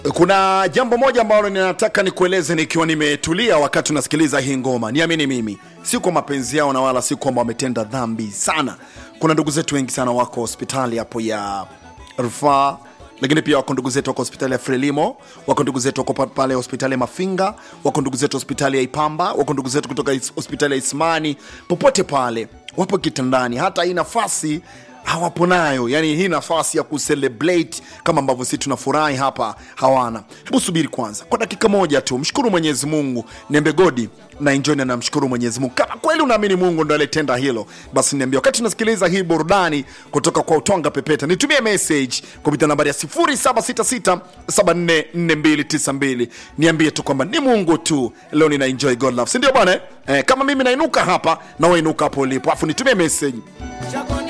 kuna jambo moja ambalo ninataka nikueleze nikiwa nimetulia wakati unasikiliza hii ngoma niamini mimi si kwa mapenzi yao na wala si kwamba wametenda dhambi sana kuna ndugu zetu wengi sana wako hospitali hapo ya rufaa lakini pia wako ndugu zetu wako hospitali ya frelimo wako ndugu zetu wako pa- pale hospitali ya mafinga wako ndugu zetu hospitali ya ipamba wako ndugu zetu kutoka is- hospitali ya ismani popote pale wapo kitandani hata hii nafasi hawapo nayo yani hii nafasi ya kucelebrate kama ambavyo sisi tunafurahi hapa hawana hebu subiri kwanza kwa dakika moja tu mshukuru mwenyezi mungu niambe godi na enjoy na namshukuru mwenyezi mungu kama kweli unaamini mungu ndo alitenda hilo basi niambia wakati unasikiliza hii burudani kutoka kwa utonga pepeta nitumie message kupitia nambari ya 0766744292 niambie tu kwamba ni mungu tu leo nina enjoy god love sindio bwana eh? eh, kama mimi nainuka hapa na wainuka hapo ulipo afu nitumie message